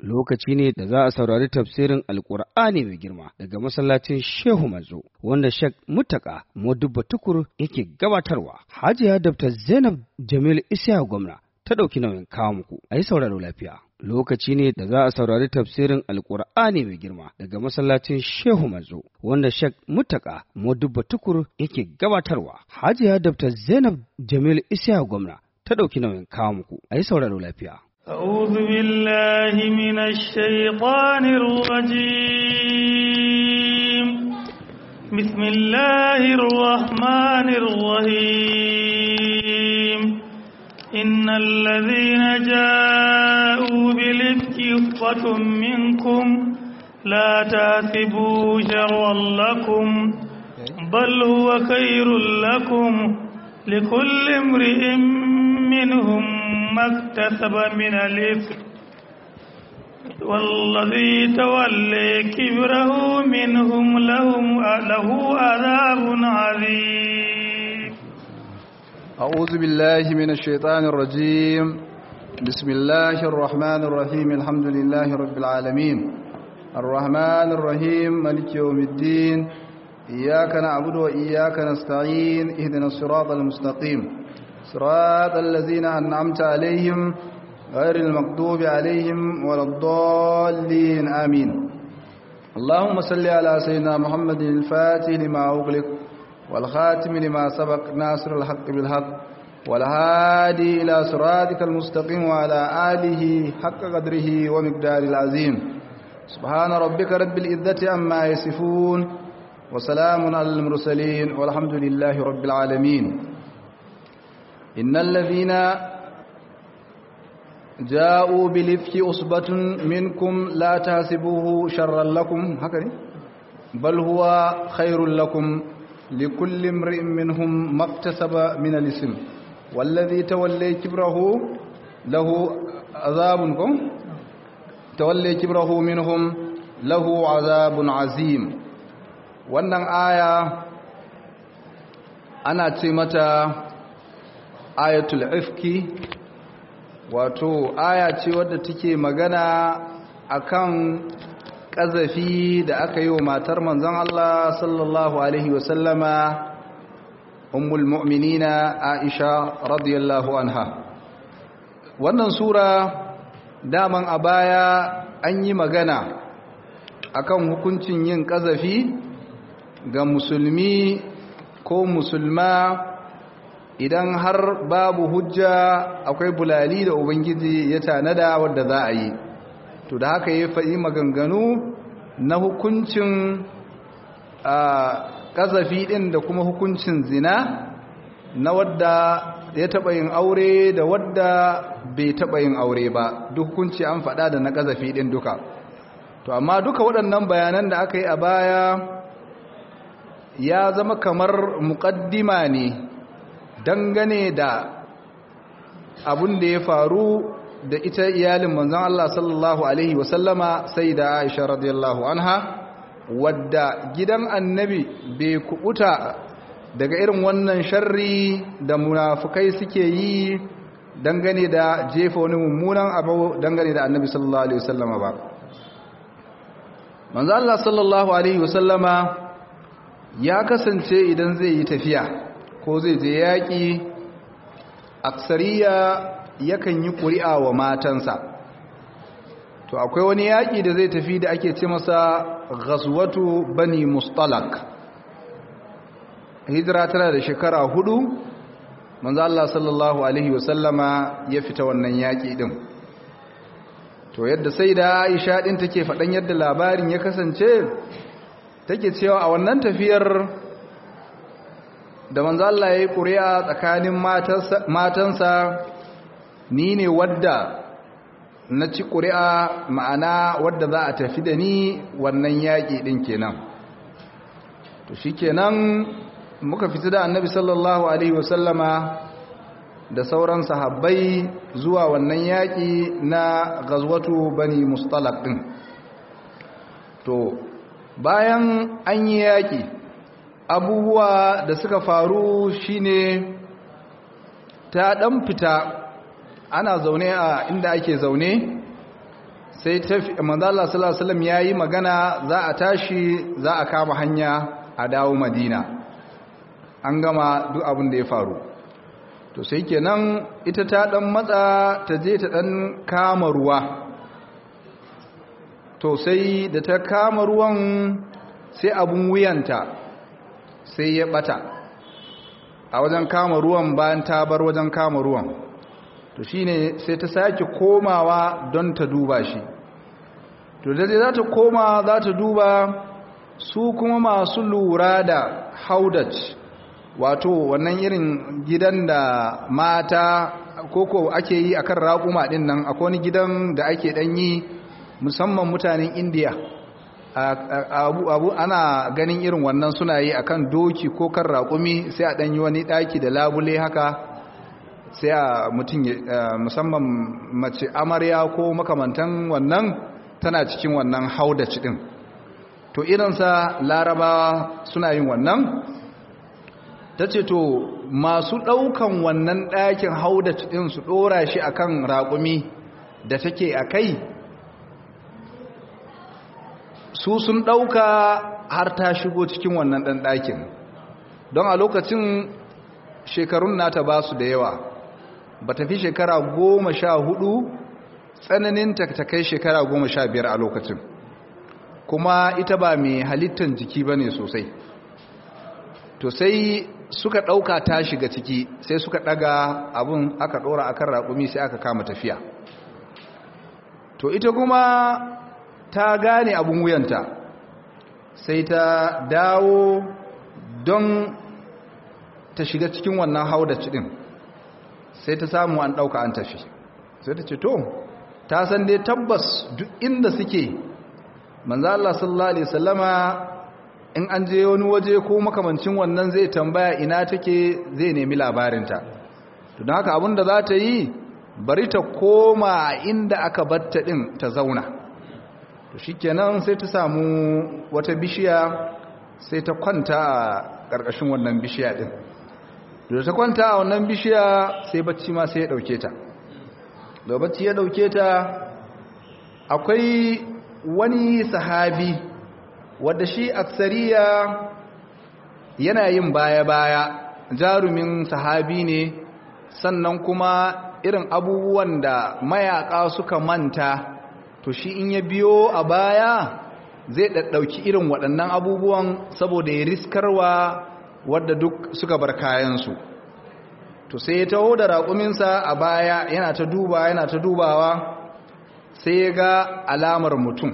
lokaci ne da za a saurari tafsirin alkur'ani mai girma daga masallacin shehu manzo wanda shek mutaka modubba tukur yake gabatarwa hajiya dr zainab jamil isya gwamna ta ɗauki nauyin kawo muku a yi sauraro lafiya lokaci ne da za a saurari tafsirin alkur'ani mai girma daga masallacin shehu manzo wanda shek mutaka modubba tukur yake gabatarwa hajiya dr zainab jamil isya gwamna ta ɗauki nauyin kawo muku a yi sauraro lafiya أعوذ بالله من الشيطان الرجيم بسم الله الرحمن الرحيم إن الذين جاءوا بالإفك يفقة منكم لا تحسبوا شرا لكم بل هو خير لكم لكل امرئ منهم ما اكتسب من الإثم والذي تولي كبره منهم لهم له عذاب عظيم أعوذ بالله من الشيطان الرجيم بسم الله الرحمن الرحيم الحمد لله رب العالمين الرحمن الرحيم ملك يوم الدين إياك نعبد وإياك نستعين اهدنا الصراط المستقيم صراط الذين أنعمت عليهم غير المغضوب عليهم ولا الضالين آمين اللهم صل على سيدنا محمد الفاتح لما أغلق والخاتم لما سبق ناصر الحق بالحق والهادي إلى صراطك المستقيم وعلى آله حق قدره ومقدار العظيم سبحان ربك رب العزة عما يصفون وسلام على المرسلين والحمد لله رب العالمين إن الذين جاءوا بالإفك أصبة منكم لا تحسبوه شرا لكم هكذا بل هو خير لكم لكل امرئ منهم ما اكتسب من الاسم والذي تولي كبره له عذابكم تولي كبره منهم له عذاب عظيم wannan aya ana ce mata ayatul ifki wato aya ce wadda take magana akan ƙazafi da aka yi wa matar manzon Allah sallallahu alaihi wasallama ummul mu'minina Aisha radiyallahu anha wannan sura daman a baya an yi magana akan hukuncin yin ƙazafi ga musulmi ko musulma idan har babu hujja akwai bulali da ubangiji ya tanada wadda za a yi to da haka ya faɗi maganganu na hukuncin ƙazafi ɗin da kuma hukuncin zina na wadda ya taɓa yin aure da wadda bai taɓa yin aure ba duk hukunci an faɗa da na ƙazafi ɗin duka to amma duka waɗannan bayanan da aka yi a baya ya zama kamar muƙaddima ne dangane da abin da ya faru da ita iyalin manzon Allah sallallahu alaihi wasallama sai da Aisha radiyallahu anha wadda gidan annabi bai kubuta daga irin wannan sharri da munafukai suke yi dangane da jefa wani mummunan abu dangane da annabi sallallahu alaihi wasallama ba manzon Allah sallallahu alaihi wasallama ya kasance idan zai yi tafiya ko zai je yaƙi aksariya yakan yi ƙuri'a wa matansa to akwai wani yaƙi da zai tafi da ake ce masa ghazwatu bani mustalak hijira tana da shekara hudu manzo Allah sallallahu alaihi wasallama ya fita wannan yaƙi din to yadda sai da Aisha din take faɗan yadda labarin ya kasance take cewa a wannan tafiyar da manzo Allah ya yi ƙuri'a tsakanin matansa ni ne wadda na ci ƙuri'a ma'ana wadda za a tafi da ni wannan yaƙi ɗin kenan to shi kenan muka fita da annabi sallallahu alaihi wasallama da sauran sahabbai zuwa wannan yaƙi na gazwatu bani mustalak ɗin to bayan an yi yaƙi abubuwa da suka faru shine ta ɗan fita ana zaune a inda ake zaune sai manzo Allah sallallahu alaihi wasallam yayi magana za a tashi za a kama hanya a dawo Madina an gama duk abin da ya faru to sai kenan ita ta dan matsa ta je ta dan kama ruwa to sai da ta kama ruwan sai abun wuyanta sai ya bata a wajen kama ruwan bayan ta bar wajen kama ruwan to shine sai ta sake komawa don ta duba shi to da za ta koma za ta duba su kuma masu lura da haudat wato wannan irin gidan da mata koko ake yi akan raƙuma ɗin nan akwai wani gidan da ake ɗanyi musamman mutanen indiya abu, abu ana ganin irin wannan suna yi akan doki ko kan raƙumi sai a ɗanyi wani ɗaki da labule haka sai a mutum musamman mace amarya ko makamantan wannan tana cikin wannan haudaci ɗin to irinsa larabawa suna yin wannan ta ce to masu ɗaukan wannan ɗakin haudaci ɗin su ɗora shi akan raƙumi da take a kai su sun ɗauka har ta shigo cikin wannan ɗan ɗakin don a lokacin shekarun nata ba su da yawa ba ta fi shekara goma sha hudu tsananin ta kai shekara goma sha biyar a lokacin kuma ita ba mai halittar jiki ba ne sosai to sai suka ɗauka ta shiga ciki sai suka ɗaga abin aka ɗora akan raƙumi sai aka kama tafiya to ita kuma ta gane abin wuyanta sai ta dawo don ta shiga cikin wannan haudaci ɗin sai ta samu an ɗauka an tafi sai ta ce to ta san dai tabbas duk inda suke manzo Allah sallallahu alaihi wasallama in an je wani waje ko makamancin wannan zai tambaya ina take zai nemi labarinta to don haka abinda za ta yi bari ta koma inda aka batta din ta zauna to shikenan sai ta samu wata bishiya sai ta kwanta a ƙarƙashin wannan bishiya din da ta kwanta a wannan bishiya sai bacci ma sai ya ɗauke ta da bacci ya ɗauke ta akwai wani sahabi wadda shi aksariya yana yin baya-baya jarumin sahabi ne sannan kuma irin abubuwan da mayaka suka manta to shi in ya biyo a baya zai ɗaɗɗauki irin waɗannan abubuwan saboda ya riskarwa wadda duk suka bar kayansu to sai ya taho da raƙuminsa a baya yana ta duba yana ta dubawa sai ya ga alamar mutum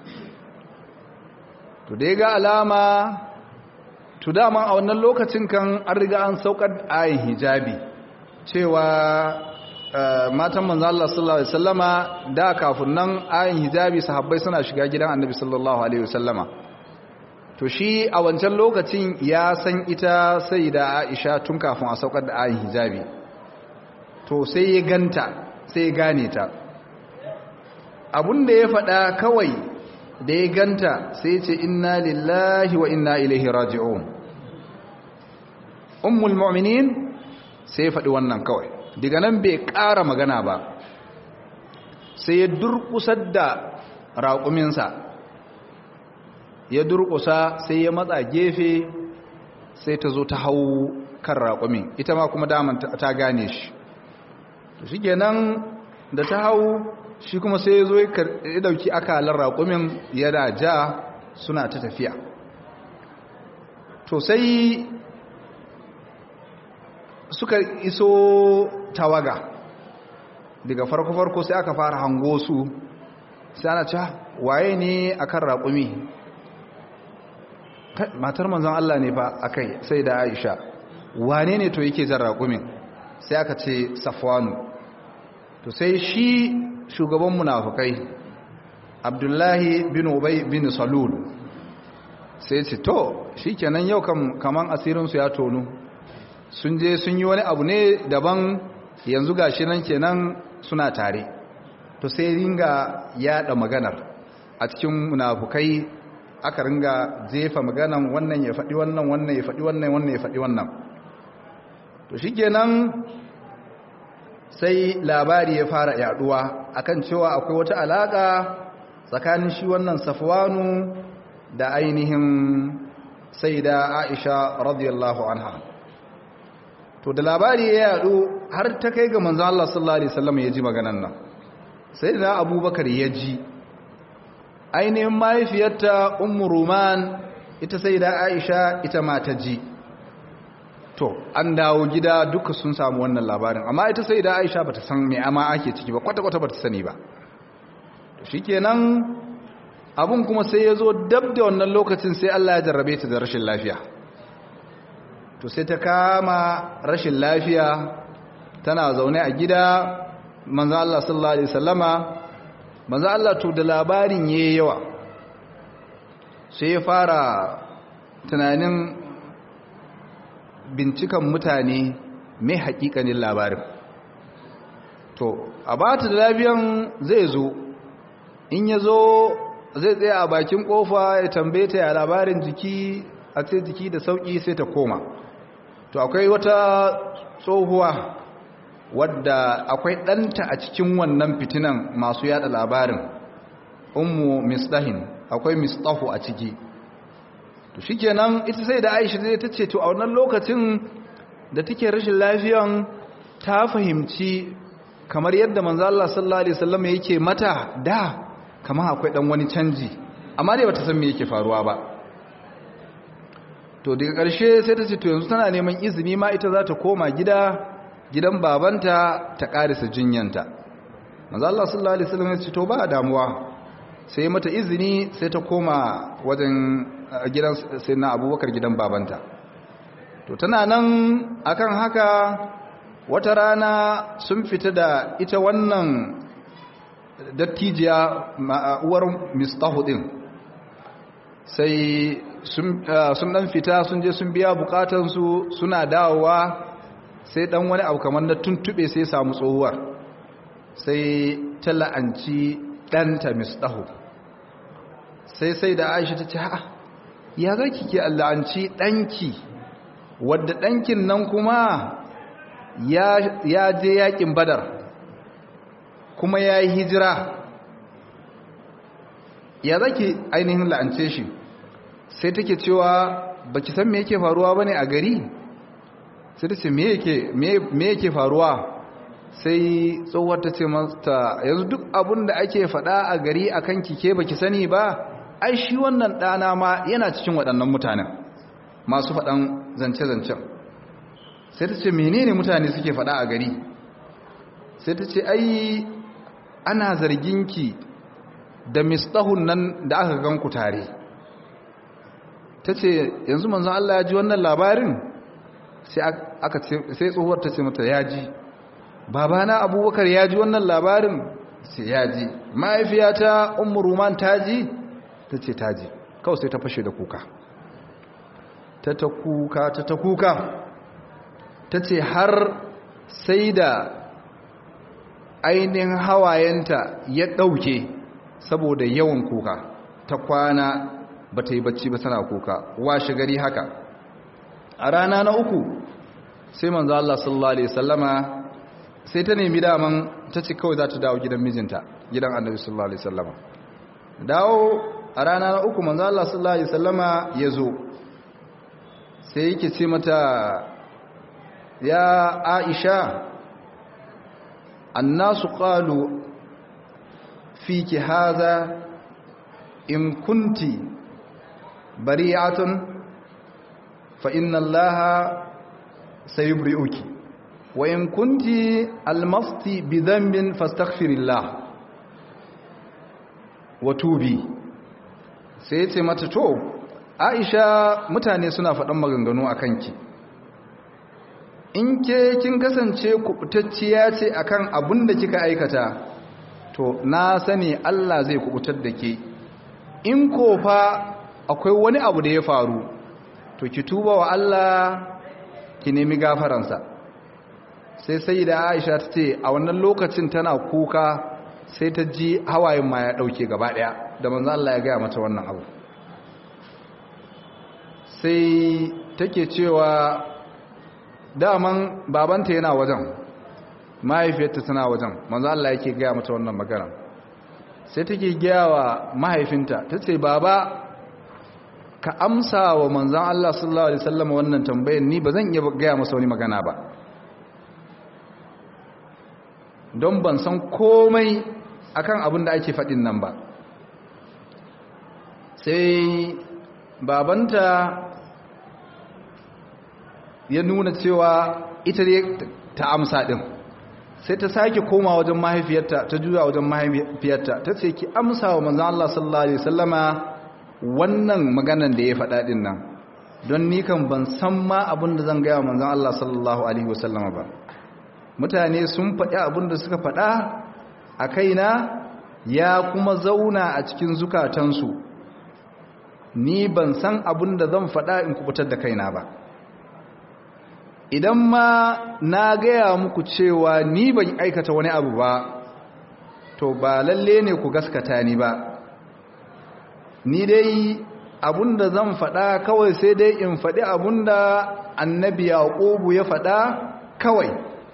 to da ya ga alama to dama a wannan lokacin kan an riga an saukar ayin hijabi cewa matan manzo Allah sallallahu alaihi wasallama da kafin nan ayin hijabi sahabbai suna shiga gidan annabi sallallahu alaihi wasallama to shi a wancan lokacin ya san ita sai da Aisha tun kafin a saukar da ayin hijabi to sai ya ganta sai ya gane ta abun da ya faɗa kawai da ya ganta sai ce inna lillahi wa inna ilaihi raji'un ummul mu'minin sai faɗi wannan kawai daga nan bai ƙara magana ba sai ya durƙusar da raƙuminsa ya durƙusa sai ya matsa gefe sai ta zo ta hau kan raƙumin ita ma kuma daman ta gane shi to shi kenan da ta hau shi kuma sai ya zo ya dauki akalar raƙumin yana ja suna ta tafiya to sai suka iso tawaga daga farko-farko sai aka fara hango su sai ana ca waye ne akan raƙumi matar manzon Allah ne fa akai sai da Aisha wane ne to yake jan raƙumin sai aka ce Safwanu to sai shi shugaban munafukai abdullahi bin ubay bin salul sai ce to shikenan yau kaman asirinsu ya tonu sun je sun yi wani abu ne daban yanzu gashi nan kenan suna tare to sai ringa yada maganar a cikin munafukai aka ringa jefa maganan wannan ya faɗi wannan wannan ya faɗi wannan wannan ya faɗi wannan to shikenan sai labari ya fara yaduwa akan cewa akwai wata alaka tsakanin shi wannan safwanu da ainihin saida aisha radiyallahu anha to da labari ya yadu har ta kai ga manzo Allah sallallahu alaihi wasallam ya ji maganan nan sayyidina abubakar ya ji ainihin mahaifiyarta ummu ruman ita sayyida aisha ita ma ta ji to an dawo gida duka sun samu wannan labarin amma ita sayyida aisha bata san me ama ake ciki ba kwata kwata bata sani ba to shikenan abun kuma sai ya zo dab da wannan lokacin sai Allah ya jarrabe ta da rashin lafiya to sai ta kama rashin lafiya tana zaune a gida manzo Allah sallallahu alaihi wasallama manzo Allah to da labarin yayi yawa sai ya fara tunanin bincikan mutane mai hakikanin labarin to a bata da lafiyan zai zo in ya zo zai tsaye a bakin kofa ya tambaye ta ya labarin jiki a ce jiki da sauki sai ta koma to akwai wata tsohuwa wadda akwai ɗanta a cikin wannan fitinan masu yada labarin ummu misdahin akwai mistahu a ciki to shikenan ita sai da Aisha zai ta ce to a wannan lokacin da take rashin lafiyan ta fahimci kamar yadda manzo Allah sallallahu alaihi wasallam yake mata da kamar akwai dan wani canji amma dai bata san me yake faruwa ba to daga ƙarshe sai ta ce to yanzu tana neman izini ma ita za ta koma gida gidan babanta ta ƙarisa jinyanta manzo Allah sallallahu alaihi wasallam ya ce to ba damuwa sai mata izini sai ta koma wajen gidan sai na Abubakar gidan babanta to tana nan akan haka wata rana sun fita da ita wannan dattijiya uwar mistahu din sai sun dan fita sun je sun biya bukatansu suna dawowa sai dan wani abu kamar na tuntube sai samu tsohuwar sai ta la'anci ɗanta mistahu sai sai da aisha ta ce ha ya za ki ke la'anci ɗanki wadda ɗankin nan kuma ya je yakin badar kuma ya yi hijira ya za ki ainihin la'ance shi sai take cewa ba ki san me yake faruwa ba ne a gari sai ta ce me yake faruwa sai tsohuwar ta ce mata yanzu duk abin da ake faɗa a gari a kan kike ba ki sani ba ai shi wannan ɗana ma yana cikin waɗannan mutanen masu faɗan zance-zancen sai ta ce menene mutane suke faɗa a gari sai ta ce ai ana zarginki da mistahun nan da aka gan ku tare ta ce yanzu manzon Allah ya ji wannan labarin sai tsohuwar ta ce mata ya ji babana abubakar ya ji wannan labarin sai ya ji mahaifiyata ummu ruman ta ji ta ce ta ji kawai sai ta fashe da kuka ta ta kuka ta ta kuka ta ce har sai da ainihin hawayenta ya ɗauke saboda yawan kuka ta kwana ba ta yi bacci ba tana kuka washe gari haka a rana na uku sai manzo Allah sallallahu alaihi wasallama sai ta nemi daman ta ce kawai za ta dawo gidan mijinta gidan annabi sallallahu alaihi wasallama dawo a rana na uku manzo Allah sallallahu alaihi wasallama ya zo sai yake ce mata ya Aisha annasu qalu fiki hadha in kunti bari'atun fa inna allaha sayubri'uki wa in kunti almasti bi dhanbin fastaghfirillah wa tubi sai yace mata to Aisha mutane suna faɗan maganganu akan ki in ke kin kasance kubutacciya ce akan abin da kika aikata to na sani Allah zai kubutar da ke in ko fa akwai wani abu da ya faru to ki tuba wa Allah ki nemi gafaransa sai sai da Aisha ta ce a wannan lokacin tana kuka sai ta ji hawayen ma ya dauke gaba daya da manzo Allah ya gaya mata wannan abu sai take cewa daman babanta yana wajen mahaifiyarta tana wajen manzo Allah yake gaya mata wannan magana sai take gaya wa mahaifinta tace baba ka amsa wa manzon Allah sallallahu alaihi wasallam wannan tambayar ni bazan iya gaya masa wani magana ba don ban san komai akan abin da ake faɗin nan ba sai babanta ya nuna cewa ita ne ta amsa ɗin sai ta sake koma wajen mahaifiyarta ta juya wajen mahaifiyarta ta ce ki amsa wa manzan Allah sallallahu Alaihi wasallama wannan maganan da ya faɗa ɗin nan don ni kan ban san ma abin da zan gaya wa manzan Allah sallallahu Alaihi wasallama ba mutane sun faɗi abin da suka faɗa a kaina ya kuma zauna a cikin zukatansu ni ban san abin da zan faɗa in kubutar da kaina ba idan ma na gaya muku cewa ni ban aikata wani abu ba to ba lalle ne ku gaskata ni ba ni dai abin da zan faɗa kawai sai dai in faɗi abin da annabi yaƙubu ya faɗa kawai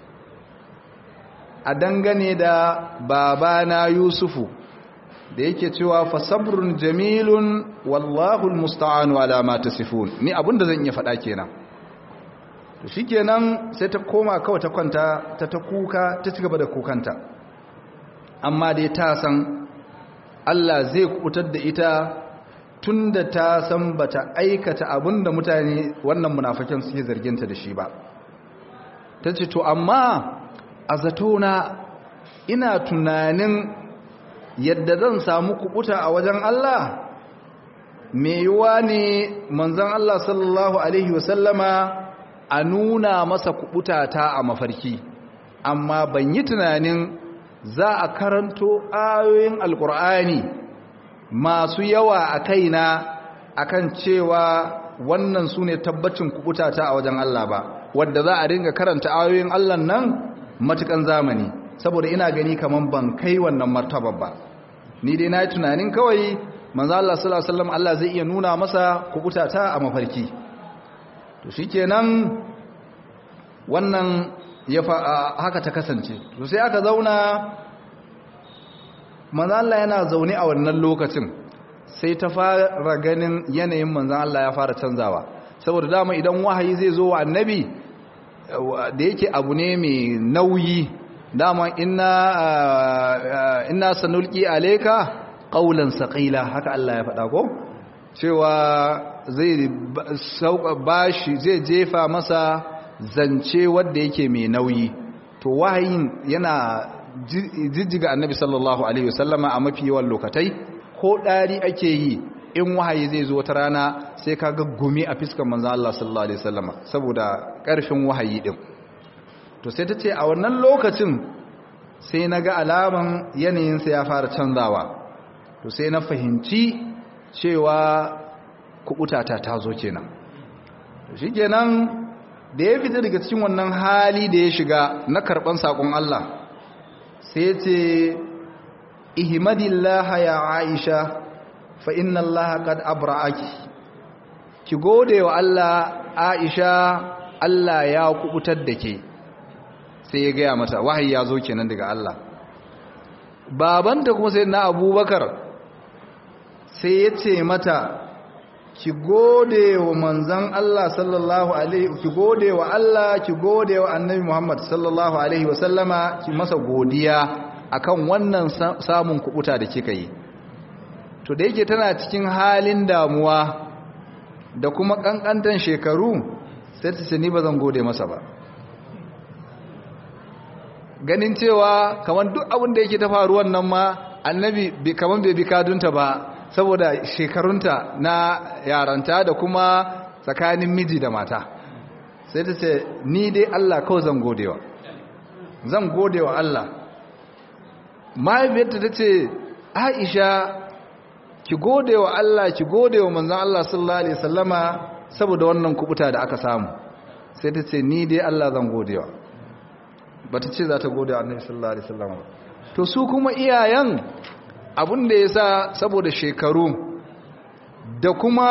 a dangane da babana yusufu da yake cewa fa sabrun jamilun wallahu almusta'anu ala ma tasifun ni abinda zan iya faɗa kenan to shikenan sai ta koma kawai ta kwanta ta ta kuka ta cigaba da kukanta amma dai ta san Allah zai kubutar da ita tunda ta san bata aikata abinda mutane wannan munafikan suke zarginta da shi ba tace to amma a zatona ina tunanin yadda zan samu kubuta a wajen Allah me yiwa ne manzon Allah sallallahu alaihi wasallama a nuna masa kubuta ta a mafarki amma ban yi tunanin za a karanto ayoyin alkur'ani masu yawa a kaina akan cewa wannan su ne tabbacin kubuta ta a wajen Allah ba wadda za a ringa karanta ayoyin Allah nan matukan zamani saboda ina gani kaman ban kai wannan martaba ba ni dai na yi tunanin kawai manzo Allah sallallahu alaihi wasallam Allah zai iya nuna masa kubuta ta a mafarki to shikenan wannan ya haka ta kasance to sai aka zauna manzo Allah yana zaune a wannan lokacin sai ta fara ganin yanayin manzo Allah ya fara canzawa saboda dama idan wahayi zai zo wa annabi da yake abu ne mai nauyi dama inna inna sanulqi alayka qawlan saqila haka Allah ya faɗa ko cewa zai sauka bashi zai jefa masa zance wanda yake mai nauyi to wahayin yana jijjiga annabi sallallahu alaihi wasallama a mafi yawan lokatai ko dari ake yi in wahayi zai zo wata rana sai ka ga gumi a fiskar manzan Allah sallallahu Alaihi wasallama saboda ƙarfin wahayi ɗin to sai ta ce a wannan lokacin sai na ga alaman yanayinsa ya fara canzawa to sai na fahimci cewa kubutata ta zo kenan to shi kenan da ya fita daga cikin wannan hali da ya shiga na karɓan saƙon Allah sai ce ihimadillaha ya aisha fa inna allaha qad abra'aki ki gode wa Allah Aisha Allah ya kubutar da ke sai ya gaya mata wahayi ya zo kenan daga Allah babanta kuma sai na Abubakar sai ya ce mata ki gode wa manzon Allah sallallahu alaihi ki gode wa Allah ki gode wa Annabi Muhammad sallallahu alaihi wa sallama ki masa godiya akan wannan samun kubuta da kika yi to da yake tana cikin halin damuwa da kuma kankantan shekaru sai ta ce ni ba zan gode masa ba ganin cewa kamar duk abin da yake ta faruwan nan ma annabi kamar bai bi kadunta ba saboda shekarunta na yaranta da kuma tsakanin miji da mata sai ta ce ni dai Allah kawai zan godewa zan godewa Allah mahaifiyarta ta ce aisha ki gode wa Allah ki gode wa manzon Allah sallallahu alaihi wasallama saboda wannan kubuta da aka samu sai ta ce ni dai Allah zan gode wa bata ce za ta gode wa annabi sallallahu alaihi wasallama to su kuma iyayen abin da yasa saboda shekaru da kuma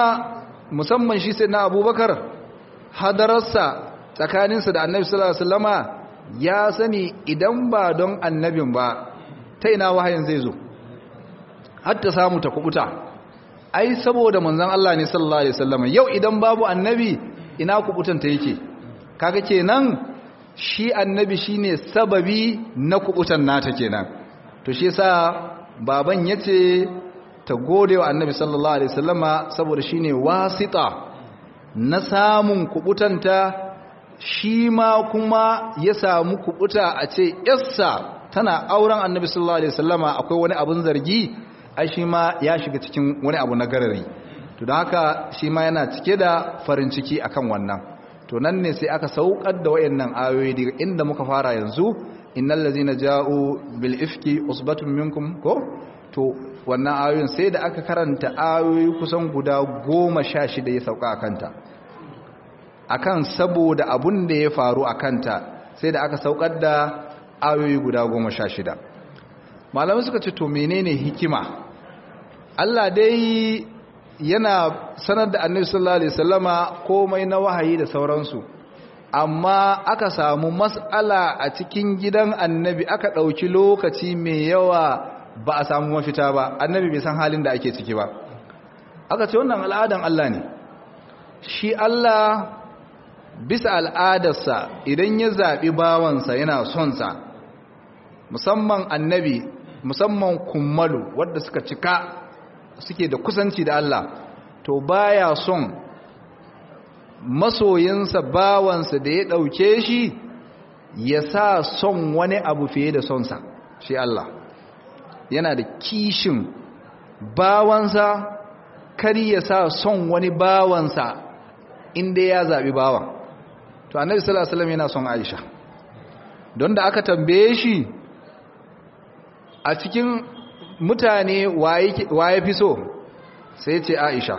musamman shi sai na Abubakar hadararsa tsakaninsa da annabi sallallahu alaihi wasallama ya sani idan ba don annabin ba ta ina wahayin zai zo hatta samu ta kubuta ai saboda manzon Allah ne sallallahu alaihi wasallam yau idan babu annabi ina kubutan ta yake kaga kenan shi annabi shine sababi na kubutan nata kenan to shi yasa baban yace ta gode wa annabi sallallahu alaihi wasallama saboda shine wasita na samun kubutanta shi ma kuma ya samu kubuta a ce yassa tana auren annabi sallallahu alaihi wasallama akwai wani abun zargi ai shi ma ya shiga cikin wani abu na garari to don haka shi ma yana cike da farin ciki akan wannan to nan ne sai aka saukar da wayannan ayoyi daga inda muka fara yanzu innal ladzina ja'u bil ifki usbatun minkum ko to wannan ayoyin sai da aka karanta ayoyi kusan guda goma sha shida ya sauka a kanta akan saboda abun da ya faru a kanta sai da aka saukar da ayoyi guda goma sha shida malamai suka ce to menene hikima Allah dai yana sanar da annabi sallallahu alaihi wasallama komai na wahayi da sauransu amma aka samu mas'ala a cikin gidan annabi aka ɗauki lokaci mai yawa ba a samu mafita ba annabi bai san halin da ake ciki ba aka ce wannan al'adan Allah ne shi Allah bisa al'adarsa idan ya zaɓi bawansa yana sonsa musamman annabi musamman kummalu wadda suka cika suke da kusanci da Allah to baya son masoyinsa bawansa da ya ɗauke shi ya sa son wani abu fiye da sonsa shi Allah yana da kishin bawansa kar ya sa son wani bawansa inda ya zaɓi bawan to annabi sallallahu alaihi wasallam yana son Aisha don da aka tambaye shi a cikin mutane waye fi so sai ce Aisha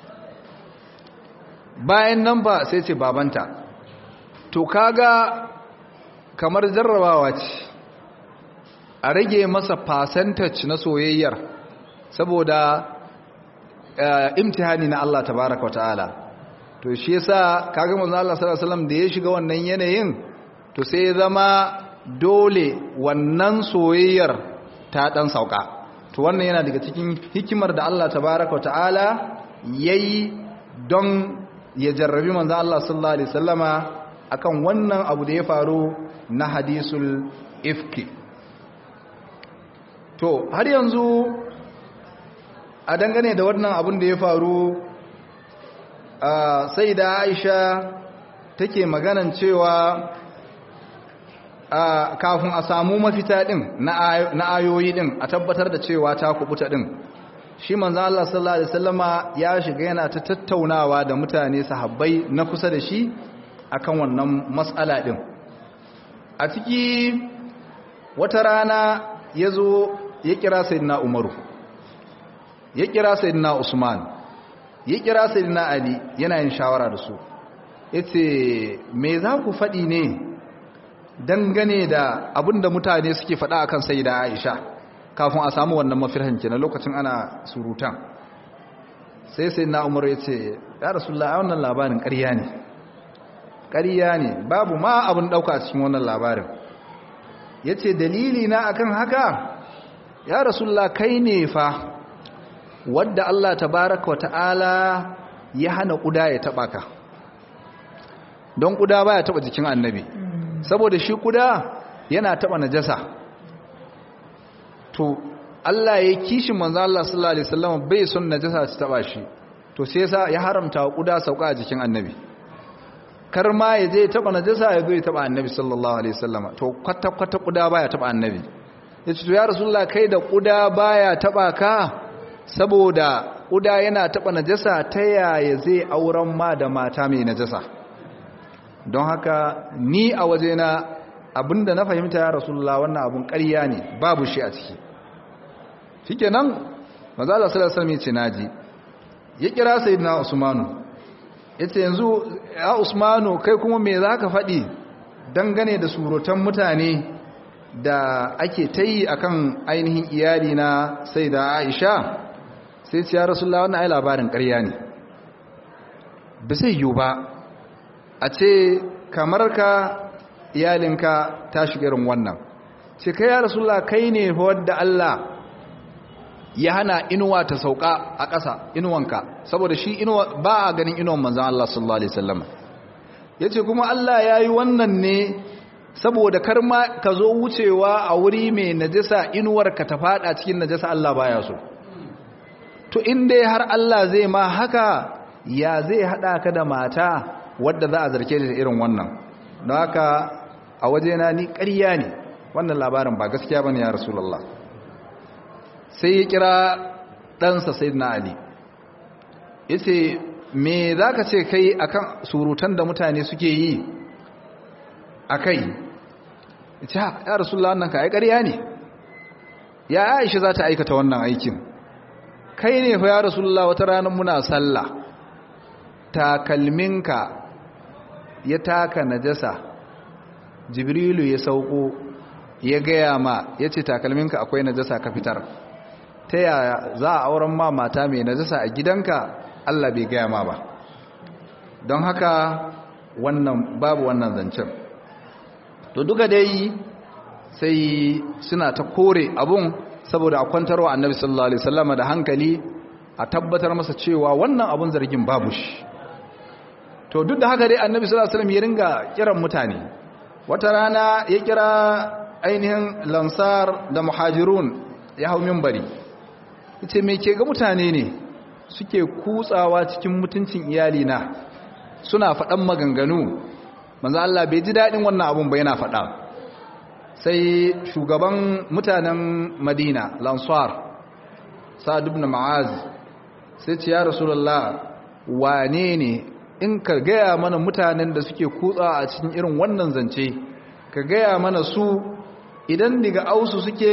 bayan nan ba sai ce babanta to kaga kamar jarrabawa ce a rage masa percentage na soyayyar saboda imtihani na Allah tabaraka wa ta'ala to shi yasa kaga manzo Allah sallallahu alaihi wasallam da ya shiga wannan yanayin to sai ya zama dole wannan soyayyar ta dan sauka to wannan yana daga cikin hikimar da Allah tabaraka wa ta'ala yayi don ya jarrabi manzo Allah sallallahu alaihi wasallama akan wannan abu da ya faru na hadisul ifki to har yanzu a dangane da wannan abin da ya faru sai da aisha take maganan cewa kafin a samu mafita din na ayoyi din a tabbatar da cewa ta kubuta din shi manzo Allah sallallahu alaihi wasallama ya shiga yana ta tattaunawa da mutane sahabbai na kusa da shi akan wannan mas'ala din a ciki wata rana yazo ya kira sayyidina Umaru ya kira sayyidina Usman ya kira sayyidina Ali yana yin shawara da su yace me za ku faɗi ne dangane da abinda mutane suke faɗa akan sayyida Aisha kafin a samu wannan mafirhan na lokacin ana surutan sai sayyidina Umar yace ya Rasulullah wannan labarin ƙarya ne ƙarya ne babu ma abin dauka a cikin wannan labarin yace dalili na akan haka ya Rasulullah kai ne fa wadda Allah tabaraka wa ta'ala ya hana kuda ya taba ka don kuda baya taba jikin annabi saboda shi kuda yana taba najasa to Allah ya kishi manzo Allah sallallahu alaihi wasallam bai son najasa ta taba shi to sai yasa ya haramta wa kuda sauka a jikin annabi kar ma ya je taba najasa ya zo ya taba annabi sallallahu alaihi wasallam to kwata kwata kuda baya taba annabi yace to ya rasulullah kai da kuda baya taba ka saboda ƙuda yana taɓa najasa ta yaya zai auren ma da mata mai najasa don haka ni a wajena abinda na fahimta ya rasulullah wannan abun ƙarya ne babu shi a ciki shike nan mazala salasar mai ce naji ya kira sayidina usmanu ya ce yanzu ya usmanu kai kuma me za ka faɗi dangane da surutan mutane da ake ta yi akan ainihin iyali na sai da aisha sai ce ya rasulullah wannan ai labarin ƙarya ne ba zai yiwu ba a ce kamar ka iyalinka ta shiga irin wannan ce kai ya rasulullah kai ne wadda Allah ya hana inuwa ta sauka a ƙasa inuwanka saboda shi inuwa ba a ganin inuwan manzan Allah sallallahu alaihi wasallam yace kuma Allah ya yi wannan ne saboda kar ma ka zo wucewa a wuri mai najasa inuwar ka ta fada cikin najasa Allah baya so to in dai har Allah zai ma haka ya zai hada ka da mata wadda za a zarke da irin wannan don haka a wajena ni ƙarya ne wannan labarin ba gaskiya bane ya rasulullah sai ya kira ɗansa sayyidina ali yace me zaka ce kai akan surutan da mutane suke yi akai yace ya rasulullah wannan ka ai ƙarya ne ya Aisha za ta aikata wannan aikin kai ne fa ya rasulullah wata ranar muna sallah takalminka ya taka najasa jibrilu ya sauko ya gaya ma ya ce takalminka akwai najasa ka fitar ta yaya za a auren ma mata mai najasa a gidanka allah bai gaya ma ba don haka wannan babu wannan zancen to duka dai sai suna ta kore abun saboda a kwantarwa annabi sallallahu alaihi wasallama da hankali a tabbatar masa cewa wannan abun zargin babu shi to duk da haka dai annabi sallallahu alaihi wasallam ya ringa kiran mutane wata rana ya kira ainihin lansar da muhajirun ya hau minbari yace me ke ga mutane ne suke kutsawa cikin mutuncin iyali na suna faɗan maganganu manzo Allah bai ji dadin wannan abun ba yana faɗa sai shugaban mutanen Madina lansar Sa'd ibn Mu'az sai ce ya rasulullah wane ne in ka gaya mana mutanen da suke kutsa a cikin irin wannan zance ka gaya mana su idan daga ausu suke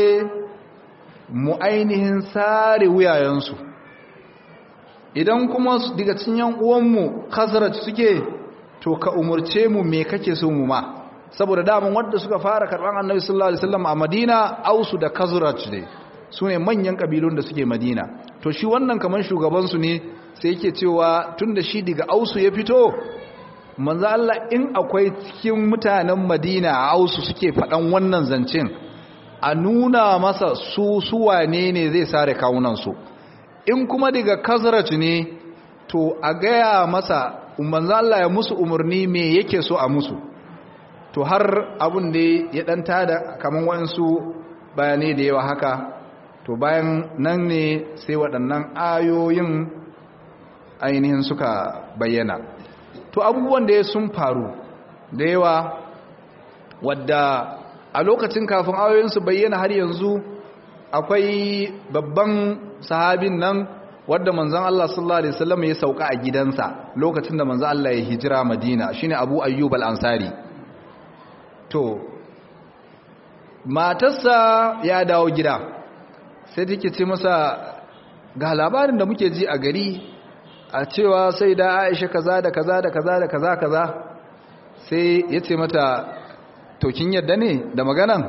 mu ainihin sare wuyayensu idan kuma daga cikin yan uwanmu khazraj suke to ka umurce mu me kake so mu ma saboda daman wanda suka fara karban annabi sallallahu alaihi wasallam a Madina ausu da khazraj ne su ne manyan kabilun da suke Madina to shi wannan kaman shugaban su ne sai yake cewa tun da shi daga ausu ya fito manzo Allah in akwai cikin mutanen Madina a ausu suke faɗan wannan zancen a nuna masa su suwane ne zai sare kawunansu in kuma daga kazaraj ne to a gaya masa manzo Allah ya musu umarni me yake so a musu to har abun da ya dan tada kaman wayansu bayanai da yawa haka to bayan nan ne sai waɗannan ayoyin ainihin suka bayyana to abubuwan da sun faru da yawa wadda a lokacin kafin ayoyin su bayyana har yanzu akwai babban sahabin nan wadda manzon Allah sallallahu alaihi wasallam ya sauka a gidansa lokacin da manzon Allah ya hijira Madina shine Abu Ayyub al-Ansari to matarsa ya dawo gida sai take ce masa ga labarin da muke ji a gari a cewa sai da aisha kaza da kaza da kaza da kaza kaza sai ya ce mata tokin yadda ne da maganan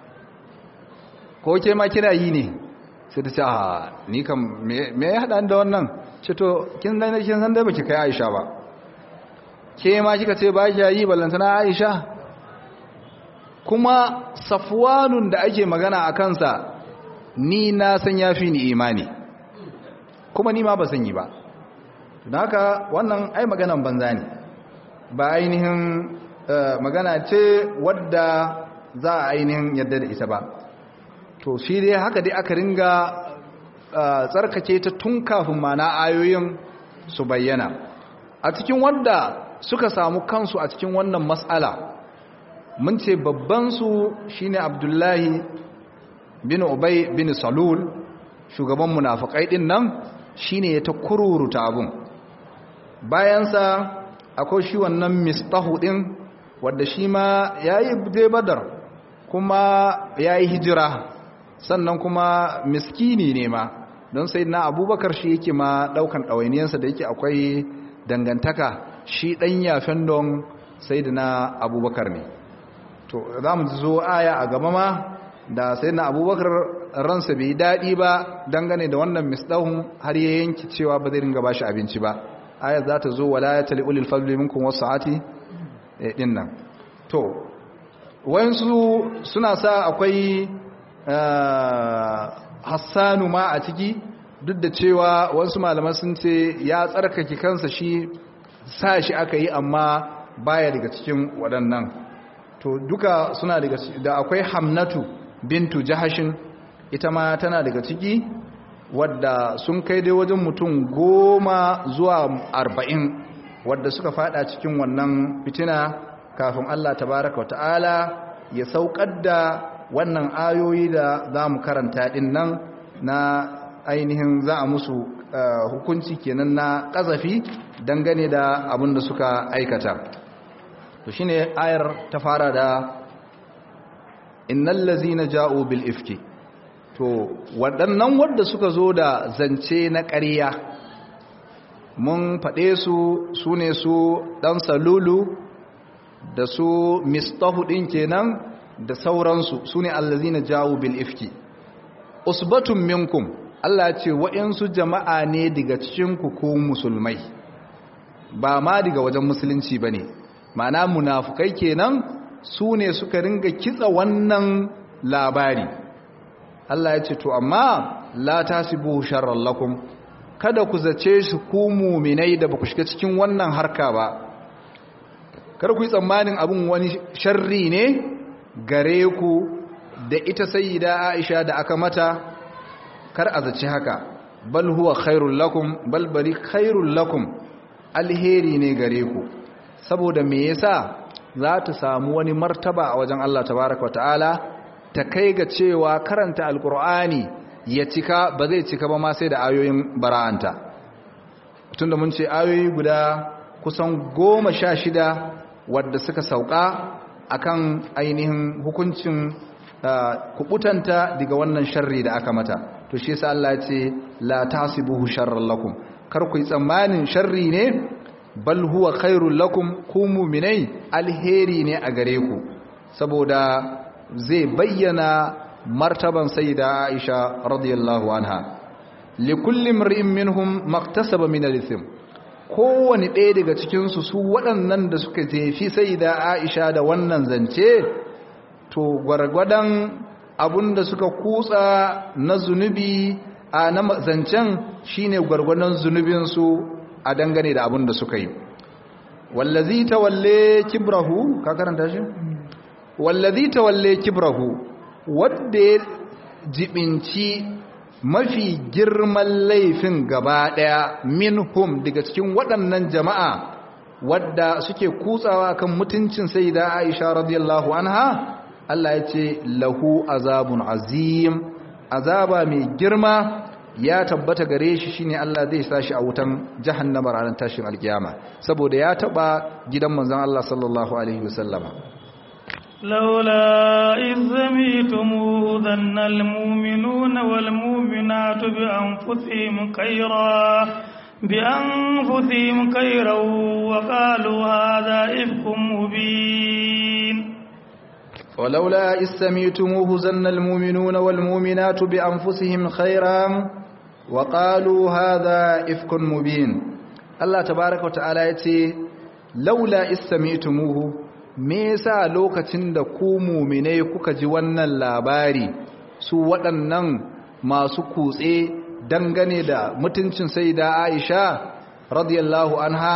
ko ke ma kina yi ne sai ta ce a ni kam me ya haɗa da wannan ce to kin dai kin san dai baki kai aisha ba ke ma kika ce ba ki yi ballantana aisha kuma safwanun da ake magana a kansa ni na san yafi ni imani kuma ni ma ba san yi ba don haka wannan ai maganan banza ne ba ainihin magana ce wadda za a ainihin yadda da ita ba to shi dai haka dai aka ringa tsarkake ta tun kafin mana ayoyin su bayyana a cikin wanda suka samu kansu a cikin wannan matsala mun ce babbansu shine abdullahi bin ubay bin salul shugaban munafikai din nan shine ya ta kururuta abun bayansa akwai shi wannan mistahu din wadda shi ma yayi dai badar kuma yayi hijira sannan kuma miskini ne ma don sai na abubakar shi yake ma daukan ɗawainiyarsa da yake akwai dangantaka shi ɗan yafen don sai da na abubakar ne to za mu zo aya a gaba ma da sai na abubakar ransa bai daɗi ba dangane da wannan misdahun har ya yanki cewa ba zai ringa bashi abinci ba ayat za ta zo wala ya tali ulil fadli minkum wasa'ati din nan to wayansu suna sa akwai hassanu ma a ciki duk da cewa wasu malaman sun ce ya tsarkake kansa shi sa shi aka yi amma baya daga cikin waɗannan to duka suna daga da akwai hamnatu bintu jahashin ita ma tana daga ciki wadda sun kai dai wajen mutum goma zuwa arba'in wadda suka fada cikin wannan fitina kafin Allah tabaraka wa ta'ala ya saukar da wannan ayoyi da za mu karanta din nan na ainihin za a musu hukunci kenan na ƙazafi dangane da abin da suka aikata to shine ayar ta fara da innal ladzina ja'u bil ifki to waɗannan wadda suka zo da zance na ƙarya mun faɗe su su ne su ɗan salulu da su mistahu ɗin kenan da sauransu su ne allazina jawo bil ifki usbatun minkum Allah ce waɗansu jama'a ne daga cikinku ko musulmai ba ma daga wajen musulunci ba ne ma'ana munafukai kenan su ne suka ringa kitsa wannan labari Allah ya ce to amma la tasibu sharran lakum kada ku zace shi ku mu'minai da baku shiga cikin wannan harka ba kar ku yi tsammanin abin wani sharri ne gare ku da ita sayyida Aisha da aka mata kar a zace haka bal huwa khairul lakum bal bari khairul lakum alheri ne gare ku saboda me yasa za ta samu wani martaba a wajen Allah tabaaraka wa ta'ala ta kai ga cewa karanta alkur'ani ya cika ba zai cika ba ma sai da ayoyin bara'anta tunda mun ce ayoyi guda kusan goma sha shida wadda suka sauka akan ainihin hukuncin kubutanta daga wannan sharri da aka mata to shi yasa Allah ya ce la tasibuhu sharran lakum kar ku yi tsammanin sharri ne bal huwa khairul lakum ku mu'minai alheri ne a gare ku saboda zai bayyana martaban sayyida Aisha radiyallahu anha likulli mar'in minhum maktasaba min al-ithm kowani ɗaya daga cikin su su waɗannan da suka jefi sayyida Aisha da wannan zance to gwargwadon abunda suka kutsa na zunubi a na zancen shine gwargwadon zunubin su a dangane da abunda suka yi wallazi tawalle kibrahu ka karanta shi wallazi tawalle kibrahu wanda ya jibinci mafi girman laifin gaba daya minhum daga cikin waɗannan jama'a wadda suke kutsawa kan mutuncin sayyida Aisha radiyallahu anha Allah ya ce lahu azabun azim azaba mai girma ya tabbata gare shi shine Allah zai sa shi a wutan jahannama ranar tashin alkiyama saboda ya taba gidan manzon Allah sallallahu alaihi wasallama لولا إذ سميتموه ظن المؤمنون والمؤمنات بأنفسهم خيرا بأنفسهم خيرا وقالوا هذا إفك مبين ولولا إذ سميتموه ظن المؤمنون والمؤمنات بأنفسهم خيرا وقالوا هذا إفك مبين الله تبارك وتعالى يتي لولا إذ سميتموه me yasa lokacin da ku muminai kuka ji wannan labari su waɗannan masu kutse dangane da mutuncin saida Aisha radiyallahu anha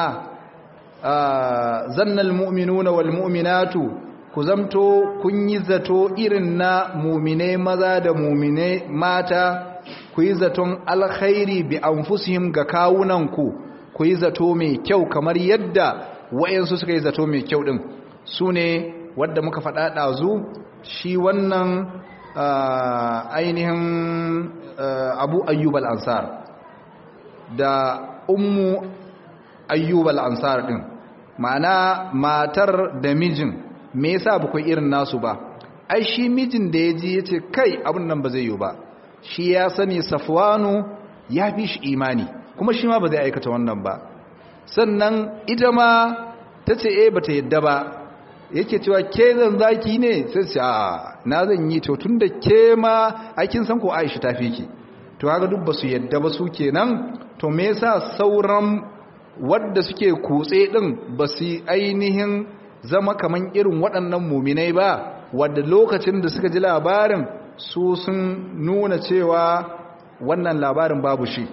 zannal mu'minuna wal mu'minatu ku zamto kun yi zato irin na muminai maza da muminai mata ku yi zaton alkhairi bi anfusihim ga kawunanku ku yi zato mai kyau kamar yadda wayansu suka yi zato mai kyau din su ne wadda muka faɗa ɗazu shi wannan ainihin abu ayyub al'ansar da ummu ayyub al'ansar ɗin ma'ana matar da mijin me yasa ba ku irin nasu ba ai shi mijin da ya ji ya ce kai abin nan ba zai yi ba shi ya sani safwanu ya fi shi imani kuma shi ma ba zai aikata wannan ba sannan ita ma ta ce e ba ta yadda ba yake cewa ke zan zaki ne sai ce a na zan yi to tun da ke ma aikin san ko aisha ta fi ki to haka duk ba su yadda ba su kenan to me yasa sauran wadda suke kutse din ba su ainihin zama kaman irin waɗannan muminai ba wadda lokacin da suka ji labarin su sun nuna cewa wannan labarin babu shi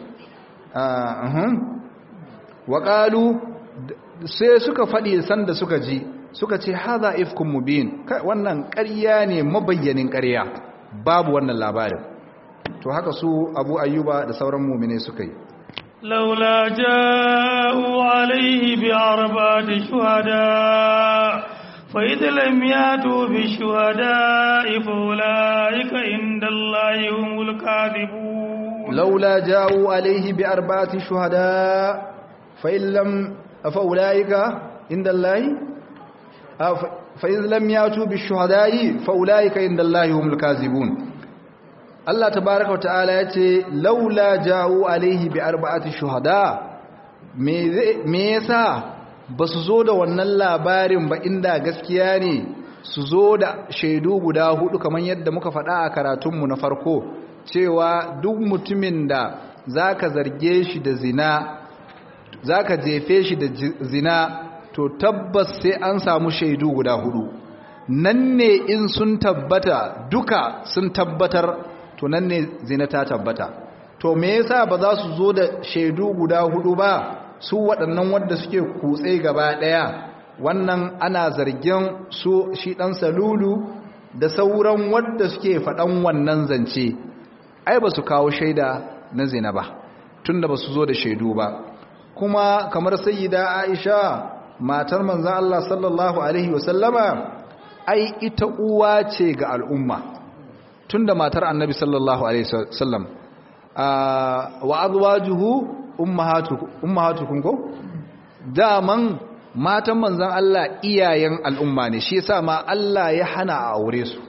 waƙalu sai suka faɗi sanda suka ji suka ce haza ifkun mubin wannan ƙarya ne mabayyanin ƙarya babu wannan labarin to haka su abu ayyuba da sauran mumine suka yi laula ja'u alaihi bi arba'ati shuhada fa idh lam yatu bi shuhada fa ulaika inda allahi humul kadhibun laula ja'u alaihi bi arba'ati shuhada fa in lam fa ulaika inda allahi fa idh lam yatu bi shuhada'i fa ulaika inda allahi humul kadhibun Allah tabaraka wata'ala ya ce laula ja'u alaihi bi arba'ati shuhada me yasa ba su zo da wannan labarin ba inda gaskiya ne su zo da shaidu guda hudu kamar yadda muka faɗa a karatunmu na farko cewa duk mutumin da zaka zarge shi da zina zaka jefe shi da zina to tabbas sai an samu shaidu guda hudu nan ne in sun tabbata duka sun tabbatar to nan ne zina ta tabbata to me yasa ba za su zo da shaidu guda hudu ba su waɗannan wanda suke kutse gaba ɗaya wannan ana zargin su shi ɗan salulu da sauran wanda suke faɗan wannan zance ai ba su kawo shaida na zina ba tunda ba su zo da shaidu ba kuma kamar sayyida aisha matar manzan Allah sallallahu alaihi wasallama ai ita uwa ce ga al'umma tunda matar annabi sallallahu alaihi wasallam wa azwajuhu ummahatukum ko daman matan manzon Allah iyayen al'umma ne shi yasa ma Allah ya hana a aure su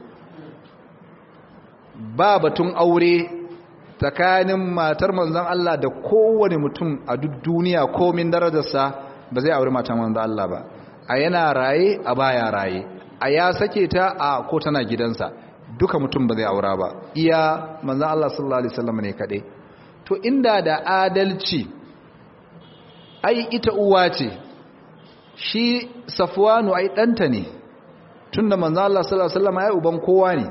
ba batun aure tsakanin matar manzon Allah da kowane mutum a duk duniya komin darajarsa ba zai aure matan manzon Allah ba a yana raye a baya raye a ya sake ta a ko tana gidansa duka mutum ba zai aura ba iya manzan Allah sallallahu Alaihi wasallam ne kaɗai to inda da adalci ai ita uwa ce shi safuwanu ai ɗanta ne tun da manzan Allah sallallahu Alaihi wasallam ai uban kowa ne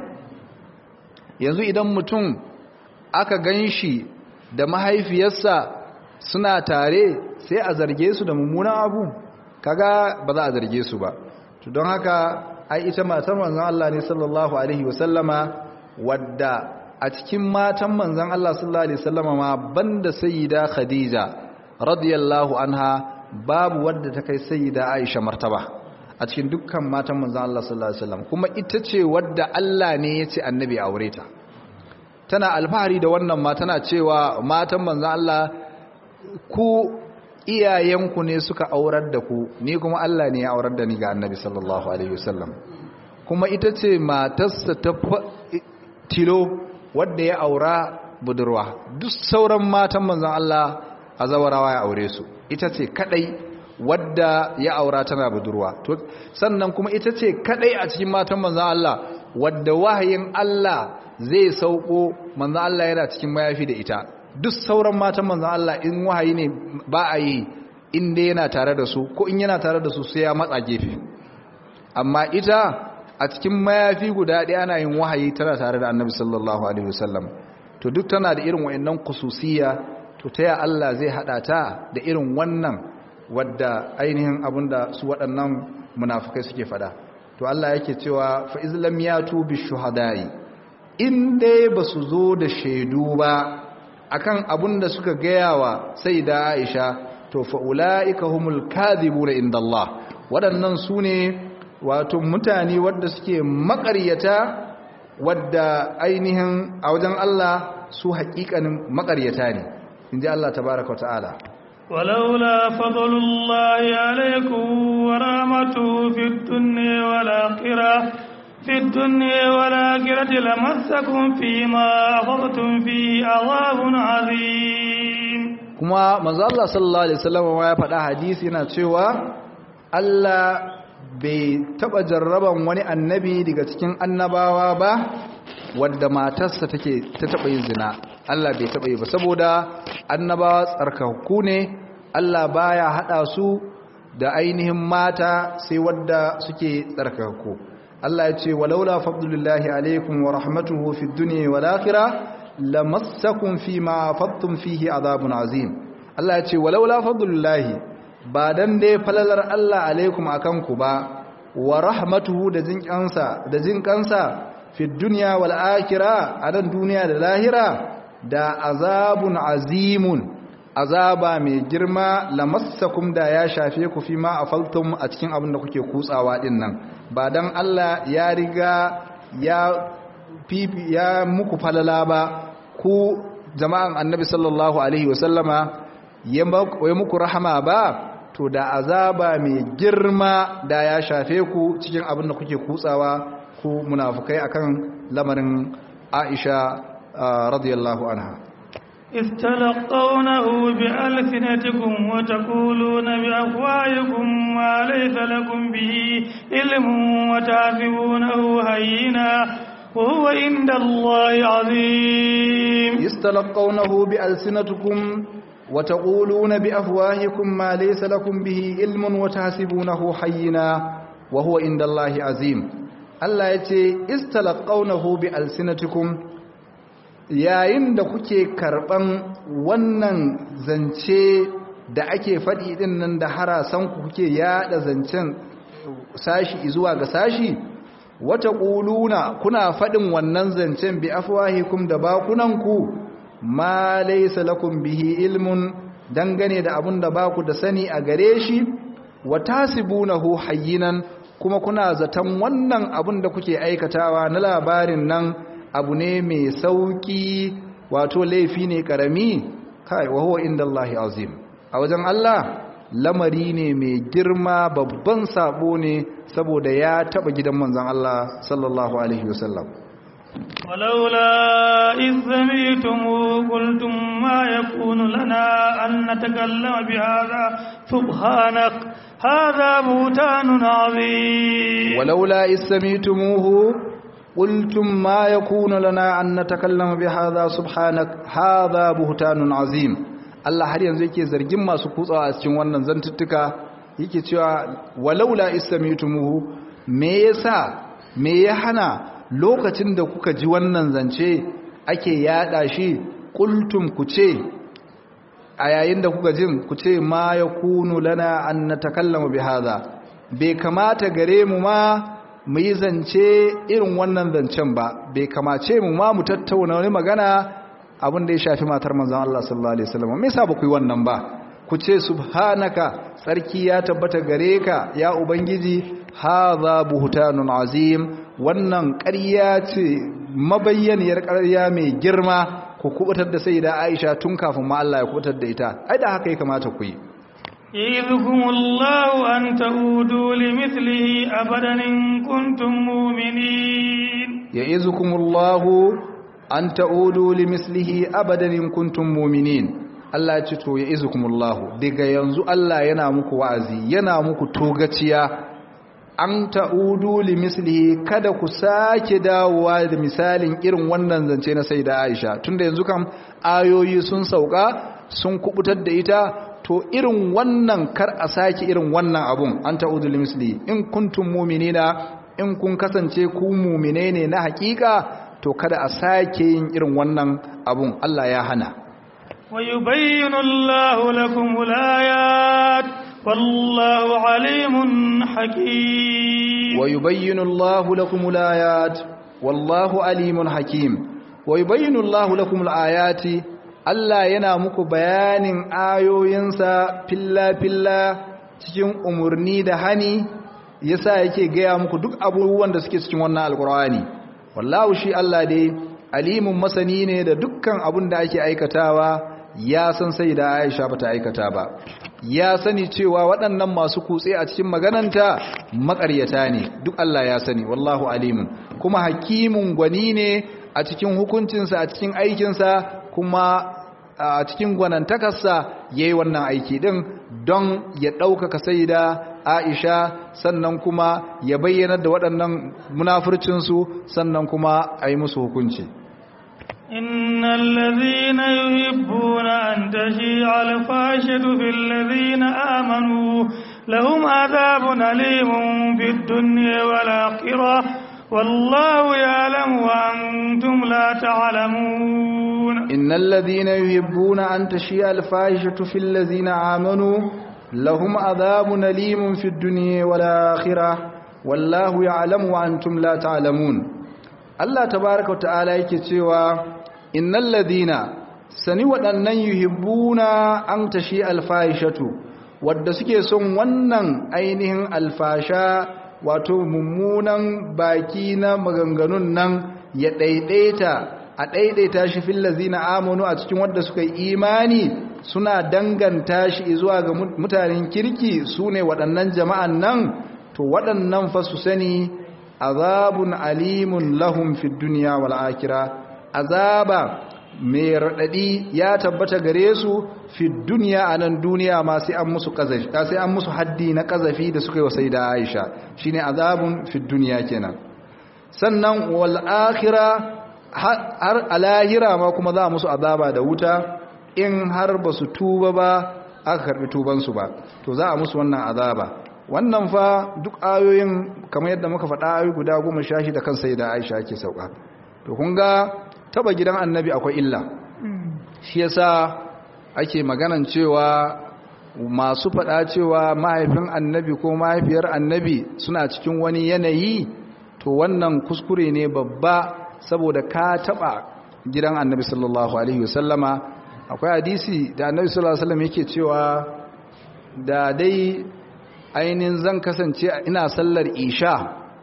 yanzu idan mutum aka gan shi da mahaifiyarsa suna tare sai a zarge su da mummunan abu kaga ba za a zarge su ba don haka ai ita matar manzon Allah ne sallallahu alaihi wasallama wadda a cikin matan manzon Allah sallallahu alaihi wasallama ma banda sayyida Khadija radiyallahu anha babu wadda ta kai sayyida Aisha martaba a cikin dukkan matan manzon Allah sallallahu alaihi wasallam kuma ita ce wadda Allah ne ya ce annabi aure ta tana alfahari da wannan ma tana cewa matan manzon Allah ku iyayenku ne suka aurar da ku ni kuma Allah ne ya aurar da ni ga annabi sallallahu alaihi wasallam kuma ita ce matarsa ta tilo wadda ya aura budurwa duk sauran matan manzon Allah a zawarawa ya aure su ita ce kadai wadda ya aura tana budurwa to sannan kuma ita ce kadai a cikin matan manzon Allah wadda wahayin Allah zai sauko manzon Allah yana cikin mayafi da ita duk sauran matan manzan Allah in wahayi ne ba a yi inda yana tare da su ko in yana tare da su sai ya matsa gefe amma ita a cikin mayafi guda ɗaya ana yin wahayi tana tare da annabi sallallahu alaihi wasallam to duk tana da irin wa'annan kususiya to ta ya Allah zai haɗa ta da irin wannan wadda ainihin abinda su waɗannan munafukai suke faɗa to Allah yake cewa fa izlam yatu bi shuhada'i in dai basu zo da shaidu ba akan abun da suka gaya wa sai da aisha to fa'ula'ika humul kadhibuna inda Allah waɗannan su ne wato mutane wadda suke makaryata wadda ainihin a wajen Allah su haƙiƙanin makaryata ne in ji Allah tabaraka ta'ala ولولا فضل الله عليكم ورحمته في الدنيا والآخرة في الدنيا والآخرة لمسكم فيما أخذتم فيه عذاب عظيم kuma manzo Allah sallallahu alaihi wasallam ya faɗa hadisi yana cewa Allah bai taba jarraban wani annabi daga cikin annabawa ba wadda matarsa take ta taba yin zina Allah bai taba yi ba saboda annabawa tsarkakku ne Allah baya hada su da ainihin mata sai wadda suke tsarkakku Allah ya ce walaula fadlullahi alaikum wa rahmatuhu fid dunya wal akhirah lamassakum fima fattum fihi adhabun azim Allah ya ce walaula fadlullahi ba dan dai falalar Allah alaikum akan ku ba wa rahmatuhu da jinkansa da jinkansa fid dunya wal akhirah adan duniya da lahira da azabun azimun azaba mai girma lamassakum da ya shafe ku fi ma afaltum a cikin abin da kuke kutsawa din nan ba dan Allah ya riga ya fifi ya muku falala ba ku jama'an annabi sallallahu alaihi wasallama ya muku rahama ba to da azaba mai girma da ya shafe ku cikin abin da kuke kutsawa ku munafukai akan lamarin Aisha radiyallahu anha استلقونه بألسنتكم وتقولون بأفواهكم ما ليس لكم به علم وتعذبونه هينا وهو عند الله عظيم استلقونه بألسنتكم وتقولون بأفواهكم ما ليس لكم به علم وتحسبونه حينا وهو عند الله عظيم الله يتي استلقونه بألسنتكم yayin da kuke karban wannan zance da ake faɗi ɗin nan da harasanku kuke yada zancen sashi zuwa ga sashi wata ƙuluna kuna faɗin wannan zancen bi afwahikum da bakunanku ma laysa lakum bihi ilmun dangane da abun da baku da sani a gare shi wa tasibunahu hayyinan kuma kuna zaton wannan abun da kuke aikatawa na labarin nan abu ne mai sauki wato laifi ne karami kai wa huwa indallahi azim a wajen Allah lamari ne mai girma babban sabo ne saboda ya taba gidan manzon Allah sallallahu alaihi wasallam ولولا إذ سميتم قلتم ما يكون لنا أن نتكلم بهذا سبحانك هذا بهتان عظيم ولولا إذ سميتموه قلتم ما يكون لنا أن نتكلم بهذا سبحانك هذا بهتان عظيم Allah har yanzu yake zargin masu kutsawa a cikin wannan zantuttuka yake cewa walaula istamitumuhu me yasa me ya hana lokacin da kuka ji wannan zance ake yada shi qultum ku ce a yayin da kuka jin ku ce ma yakunu lana an natakallama bihadha bai kamata gare mu ma mu yi zance irin wannan zancen ba bai kamace mu ma mu tattauna wani magana abin da ya shafi matar manzon Allah sallallahu alaihi wasallam me yasa ba ku yi wannan ba ku ce subhanaka sarki ya tabbata gare ka ya ubangiji hadha buhtanun azim wannan ƙarya ce mabayyaniyar ƙarya mai girma ku kubutar da sayyida Aisha tun kafin ma Allah ya kubutar da ita ai da haka ya kamata ku yi يعظكم الله أن تعودوا لمثله أبدا إن كنتم مؤمنين يعظكم الله أن تعودوا لمثله أبدا إن كنتم مؤمنين Allah ya ce to ya izukumullahu daga yanzu Allah yana muku wa'azi yana muku togaciya an ta'udu li mislihi kada ku sake dawowa da misalin irin wannan zance na sayyida Aisha tunda yanzu kam ayoyi sun sauka sun kubutar da ita to irin wannan kar a sake irin wannan abun an ta'udu li mislihi in kuntum mu'minina in kun kasance ku mu'mine ne na hakika to kada a sake yin irin wannan abun Allah ya hana ويبين الله لكم الآيات والله عليم حكيم ويبين الله لكم الآيات والله عليم حكيم ويبين الله لكم الآيات Allah yana muku bayanin ayoyinsa filla-filla cikin umarni da hani yasa yake gaya muku duk abubuwan da suke cikin wannan alkur'ani wallahu shi Allah dai alimun masani ne da dukkan abun da ake aikatawa ya san sai da Aisha bata aikata ba ya sani cewa waɗannan masu kutse a cikin magananta maƙaryata ne duk Allah ya sani wallahu alimun kuma hakimun gwani ne a cikin hukuncinsa a cikin aikinsa kuma a cikin gwanantakarsa ya yi wannan aiki ɗin don ya ɗaukaka sai da aisha sannan kuma ya bayyana da waɗannan munafurcinsu sannan kuma a yi musu hukunci إن الذين يحبون أن تشيع الفاشة في الذين آمنوا لهم عذاب أليم في الدنيا والآخرة والله يعلم وأنتم لا تعلمون إن الذين يحبون أن تشيء الفاحشة في الذين آمنوا لهم عذاب أليم في الدنيا والآخرة والله يعلم وأنتم لا تعلمون الله تبارك وتعالى yake cewa innal ladina sani waɗannan yuhibbuna an tashi alfahishatu wadda suke son wannan ainihin alfasha wato mummunan baki na maganganun nan ya ɗaiɗaita a ɗaiɗaita shi fil lazina amanu a cikin wadda suka yi imani suna danganta shi zuwa ga mutanen kirki su ne waɗannan jama'an nan to waɗannan fa su sani azabun alimun lahum fid duniya wal akhirah azaba mai raɗaɗi ya tabbata gare su fi duniya a nan duniya ma sai an musu kazafi sai an musu haddi na kazafi da suka yi wa sai da Aisha shine azabun fi duniya kenan sannan wal akhirah har alahira ma kuma za musu azaba da wuta in har ba su tuba ba aka karbi tuban su ba to za a musu wannan azaba wannan fa duk ayoyin kamar yadda muka faɗa ayoyi guda goma sha da kan sai da Aisha ake sauka to kun ga taba gidan annabi akwai illa shi yasa ake maganan cewa masu faɗa cewa mahaifin annabi ko mahaifiyar annabi suna cikin wani yanayi to wannan kuskure ne babba saboda ka taba gidan annabi sallallahu alaihi wasallama akwai hadisi da annabi sallallahu alaihi wasallam yake cewa da dai ainihin zan kasance ina sallar isha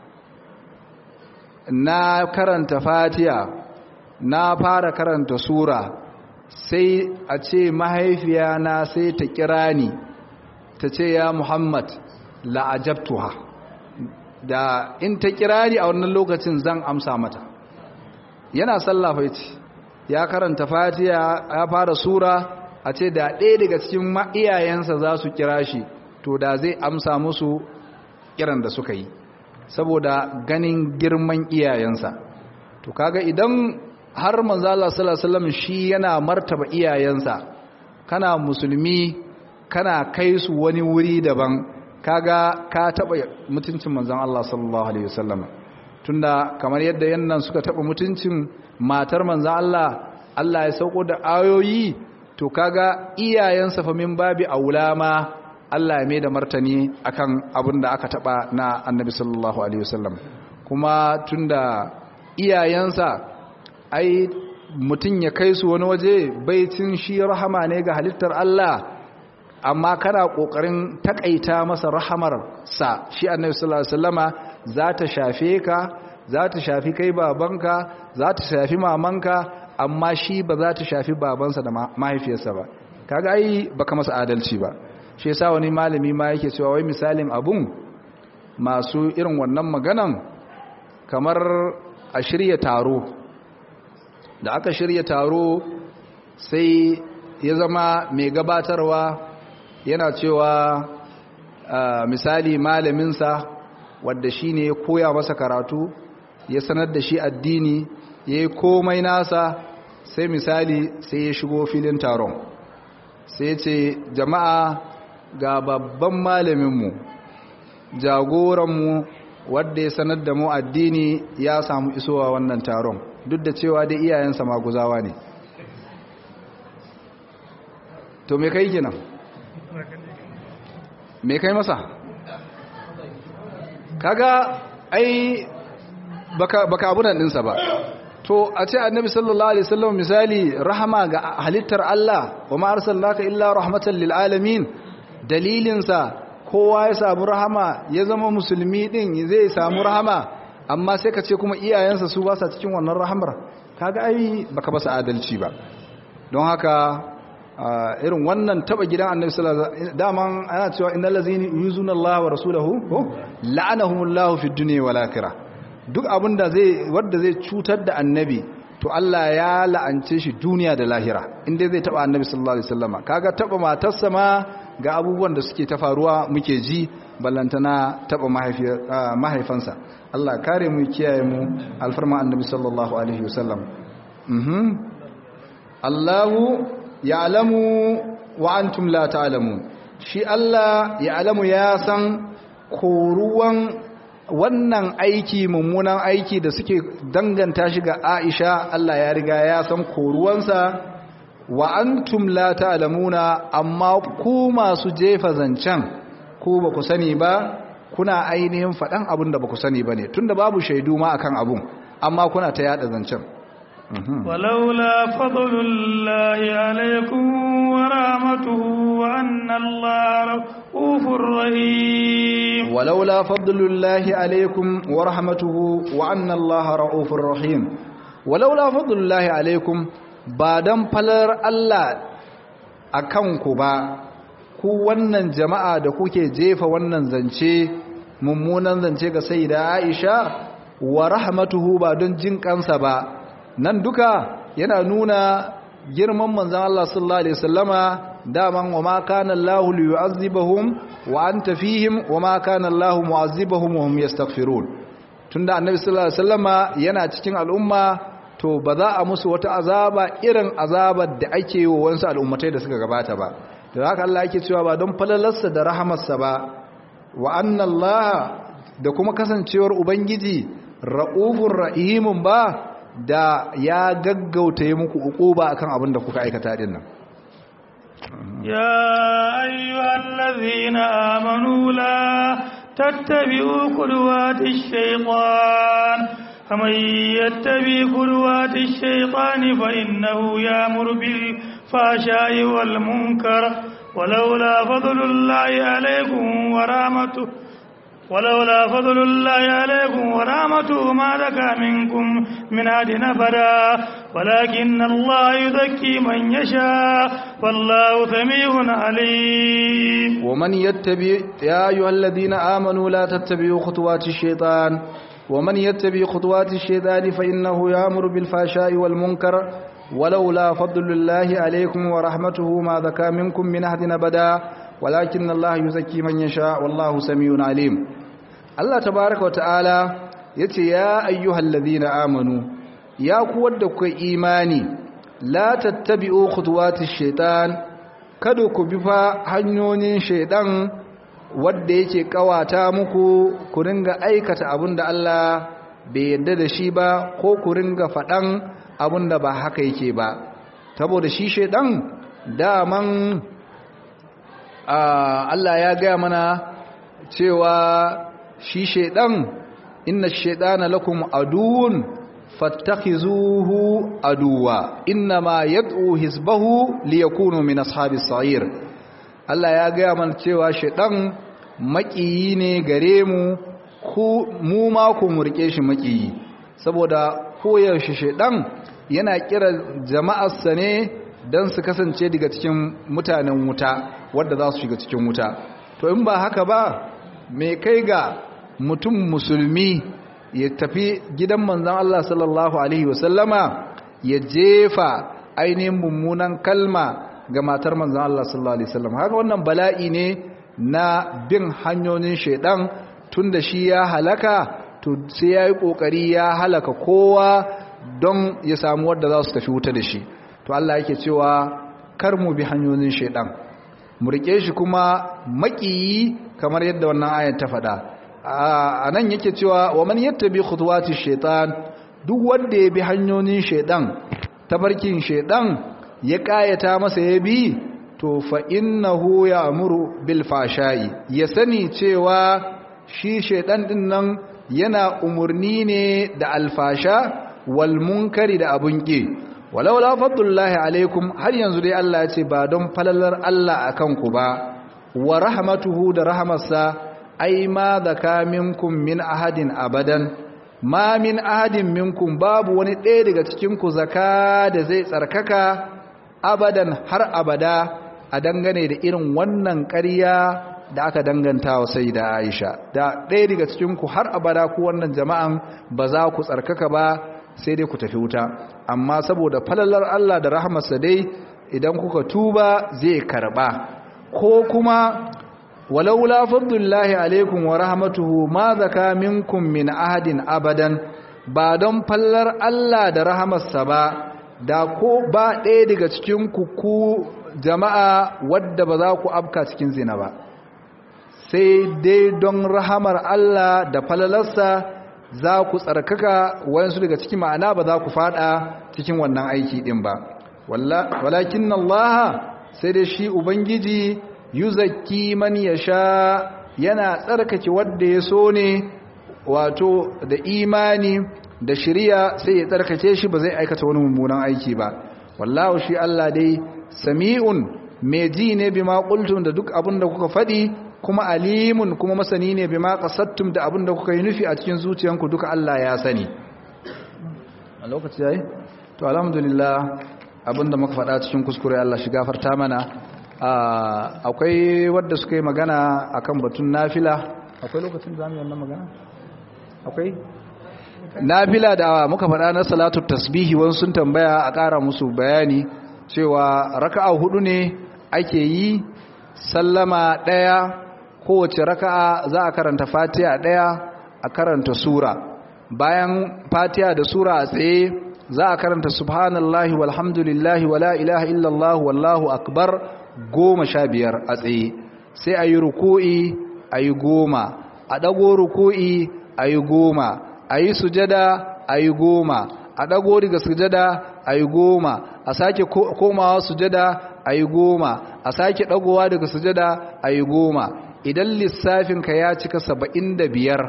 na karanta fatiha na fara karanta sura sai a ce mahaifiya na sai ta kira ni ta ce ya muhammad la'ajabtuha da in ta kira ni a wannan lokacin zan amsa mata yana sallafa ce ya karanta fatiha ya fara sura a ce da ɗaya daga cikin iyayensa za su kira shi to da zai amsa musu kiran da suka yi saboda ganin girman iyayensa to kaga idan har manzo Allah sallallahu alaihi wasallam shi yana martaba iyayensa kana musulmi kana kai su wani wuri daban kaga ka taba mutuncin manzon Allah sallallahu alaihi wasallam tunda kamar yadda yannan suka taba mutuncin matar manzon Allah Allah ya sauko da ayoyi to kaga iyayensa fa min babi aulama Allah ya mai da martani akan abin da aka taba na Annabi sallallahu alaihi wasallam kuma tunda iyayensa ai mutum ya kai su wani waje baicin shi rahama ne ga halittar Allah amma kana kokarin takaita masa rahamar sa shi annabi sallallahu alaihi wasallama za ta shafe ka za ta shafi kai babanka za ta shafi mamanka amma shi ba za ta shafi babansa da mahaifiyarsa ba kaga ai baka masa adalci ba shi yasa wani malami ma yake cewa wai misalin abun masu irin wannan maganan kamar a shirya taro da aka shirya taro sai ya zama mai gabatarwa yana cewa misali malaminsa wadda shi ne ya koya masa karatu ya sanar da shi addini ya yi komai nasa sai misali sai ya shigo filin taron sai ce jama'a ga babban malaminmu jagoranmu wadda ya sanar da mu addini ya samu isowa wannan taron duk da cewa dai iyayensa maguzawa ne to me kai kenan me kai masa kaga ai baka baka abunan dinsa ba to a ce annabi sallallahu alaihi wasallam misali rahama ga halittar Allah wa ma arsalnaka illa rahmatan lil alamin dalilinsa kowa ya samu rahama ya zama musulmi din zai samu rahama amma sai ka ce kuma iyayensa su ba sa cikin wannan rahamar kaga ai baka ba adalci ba don haka irin wannan taba gidan annabi sallallahu alaihi wasallam daman ana cewa innal ladzina yuzuna Allah wa rasulahu ko la'anahumullahu fid dunya wal akhirah duk abinda zai wanda zai cutar da annabi to Allah ya la'ance shi duniya da lahira inda zai taba annabi sallallahu alaihi wasallam kaga taba matarsa ma ga abubuwan da suke ta faruwa muke ji ballantana taba mahaifansa Allah kare mu kiyaye mu alfarma annabi sallallahu alaihi wasallam mhm Allahu ya'lamu wa antum la ta'lamun shi Allah ya alamu ya san koruwan wannan aiki mummunan aiki da suke danganta shi ga Aisha Allah ya riga ya san koruwansa wa antum la ta'lamuna amma ku masu jefa zancen ku ba ku sani ba kuna ainihin faɗan abin da ba ku sani ba ne tunda babu shaidu ma akan abun amma kuna ta yada zancen ولولا فضل الله عليكم ورحمته وأن الله رؤوف رحيم ولولا فضل الله عليكم ورحمته وأن الله رؤوف رحيم ولولا فضل الله عليكم بعدم فلر الله akanku ba ku wannan jama'a da kuke jefa wannan zance mummunan zance ga sayyida Aisha wa rahmatuhu ba don jin kansa ba nan duka yana nuna girman manzan Allah sallallahu Alaihi wasallama daman wa ma kana Allahu liyu'azzibahum wa anta fihim wa ma kana Allahu mu'azzibahum wa hum yastaghfirun tunda annabi sallallahu Alaihi wasallama yana cikin al'umma to ba za a musu wata azaba irin azabar da ake yi wa wasu al'ummatai da suka gabata ba da haka Allah yake cewa ba don falalarsa da rahamarsa ba wa anna Allah da kuma kasancewar ubangiji ra'ufur rahimun ba da ya gaggauta yi muku uquba akan abin da kuka aikata din nan ya ayyuhal ladhina amanu la tattabi'u qudwatish shaytan faman yattabi qudwatish shaytani fa innahu ya'muru bil fahsha'i wal munkar ولولا فضل الله عليكم ورحمته ولولا فضل الله عليكم ورحمته ما زكى منكم من أحد أبدا ولكن الله يزكي من يشاء والله سميع عليم ومن يتبع يا أيها الذين آمنوا لا تتبعوا خطوات الشيطان ومن يتبع خطوات الشيطان فإنه يأمر بالفحشاء والمنكر ولولا فضل الله عليكم ورحمته ما زكى منكم من أحد أبدا ولكن الله يزكي من يشاء والله سميع عليم Allah tabaraka wa ta'ala yace ya ayyuhal ladhina amanu ya ku wadda ku imani la tattabi'u khutuwatish shaitan kada ku bi fa hanyoyin shaidan wanda yake kawata muku ku ringa aikata abinda Allah bai yarda da shi ba ko ku ringa fadan abinda ba haka yake ba saboda shi shaidan daman Allah ya gaya mana cewa shi shaidan inna shaidana lakum aduwwun fattakhizuhu aduwa innama yad'u hizbahu liyakunu min ashabis sa'ir Allah ya gaya mana cewa shaidan makiyi ne gare mu ku mu ma ku murke shi makiyi saboda koyaushe shaidan yana kira jama'arsa ne don su kasance daga cikin mutanen wuta wadda za su shiga cikin wuta to in ba haka ba mai kai ga mutum musulmi ya tafi gidan manzan Allah sallallahu Alaihi wasallama ya jefa ainihin mummunan kalma ga matar manzan Allah sallallahu Alaihi wasallam haka wannan bala'i ne na bin hanyoyin shaidan tun da shi ya halaka to sai ya yi ƙoƙari ya halaka kowa don ya samu wadda za su tafi wuta da shi to Allah yake cewa kar mu bi hanyoyin shaidan mu rike shi kuma maƙiyi kamar yadda wannan ayat ta faɗa a nan yake cewa wa man yattabi khutuwati shaitan duk wanda ya bi hanyoyin shaidan tabarkin shaidan ya kayata masa ya bi to fa innahu ya'muru bil fashai ya sani cewa shi shaidan din nan yana umurni ne da alfasha wal munkari da abun ki walaula fadlullahi alaikum har yanzu dai Allah ya ce ba don falalar Allah akan ku ba wa rahmatuhu da rahamarsa ai ma zaka minkum min ahadin abadan ma min ahadin minkum babu wani ɗaya daga cikin ku zaka da zai tsarkaka abadan har abada a dangane da irin wannan ƙarya da aka danganta wa sai da Aisha da ɗaya daga cikin ku har abada ku wannan jama'an ba za ku tsarkaka ba sai dai ku tafi wuta amma saboda falalar Allah da rahmarsa dai idan kuka tuba zai karba ko kuma walaula fadlullahi alaikum wa rahmatuhu ma zaka minkum min ahadin abadan ba don fallar Allah da rahamarsa ba da ko ba ɗaya daga cikin ku ku jama'a wadda ba za ku afka cikin zina ba sai dai don rahamar Allah da falalarsa za ku tsarkaka wayansu daga cikin ma'ana ba za ku fada cikin wannan aiki din ba walakin Allah sai dai shi ubangiji yuzakki man yasha yana tsarkake wanda ya so ne wato da imani da shiriya sai ya tsarkake shi ba zai aikata wani mummunan aiki ba wallahu shi Allah dai sami'un mai ji ne bima qultum da duk abin da kuka faɗi kuma alimun kuma masani ne bima qasattum da abin da kuka yi nufi a cikin zuciyanku duka Allah ya sani a lokaci yayi to alhamdulillah abinda muka faɗa cikin kuskure Allah shi gafarta mana akwai wadda suka yi magana akan batun nafila akwai lokacin da zamu yi wannan magana akwai nafila da muka faɗa na salatu tasbihi wani sun tambaya a ƙara musu bayani cewa raka'a hudu ne ake yi sallama ɗaya kowace raka'a za a karanta fatiha ɗaya a karanta sura bayan fatiha da sura a tsaye za a karanta subhanallahi walhamdulillahi wala ilaha illallah wallahu akbar goma sha biyar a tsaye sai a yi ruku'i a yi goma a ɗago ruku'i a yi goma a yi sujada a yi goma a ɗago daga sujada a yi goma a sake komawa sujada a yi goma a sake ɗagowa daga sujada a yi goma idan lissafinka ya cika saba'in da biyar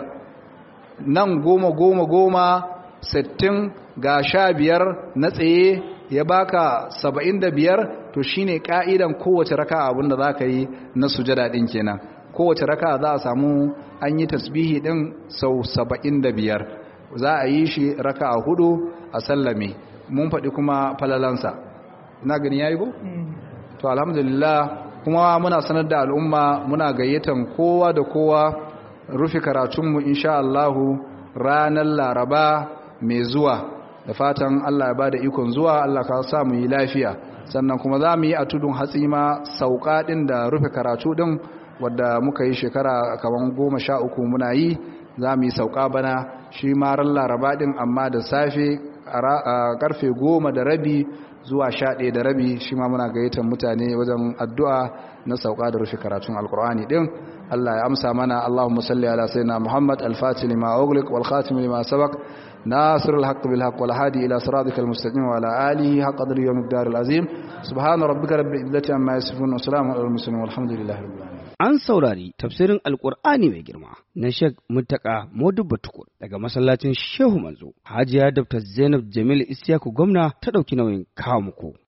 nan goma goma goma sittin ga sha biyar na tsaye ya baka saba'in da biyar to shine ka'idan kowace raka abinda za ka yi na sujada ɗin kenan kowace raka za a samu an yi tasbihi ɗin sau saba'in da biyar za a yi shi raka a hudu a sallame mun faɗi kuma falalansa na gani ya yi ko? to alhamdulillah kuma muna sanar da al'umma muna gayyatan kowa da kowa rufe karatunmu insha Allahu ranar laraba mai zuwa da fatan Allah ya bada ikon zuwa Allah ka sa mu yi lafiya sannan kuma za mu yi a tudun hatsi ma sauka ɗin da rufe karatu ɗin wadda muka yi shekara kamar goma sha uku muna yi za mu yi sauka bana shi ma ran laraba ɗin amma da safe a karfe goma da rabi zuwa sha ɗaya da rabi shi ma muna gayyatar mutane wajen addu'a na sauka da rufe karatun alkur'ani ɗin Allah ya amsa mana Allahumma salli ala sayyidina Muhammad al-Fatih lima ughliq wal khatim lima sabaq ناصر الحق بالحق والهادي إلى صراطك المستقيم وعلى آله حق قدر يوم الدار العظيم سبحان ربك رب العزة عما يصفون وسلام على المرسلين والحمد لله رب العالمين An saurari tafsirin Alƙur'ani mai girma na Sheikh Muttaka Modubba Tukur daga masallacin Shehu Manzo. Hajiya Dr. Zainab Jamil Isiyaku gwamna ta ɗauki nauyin kawo muku.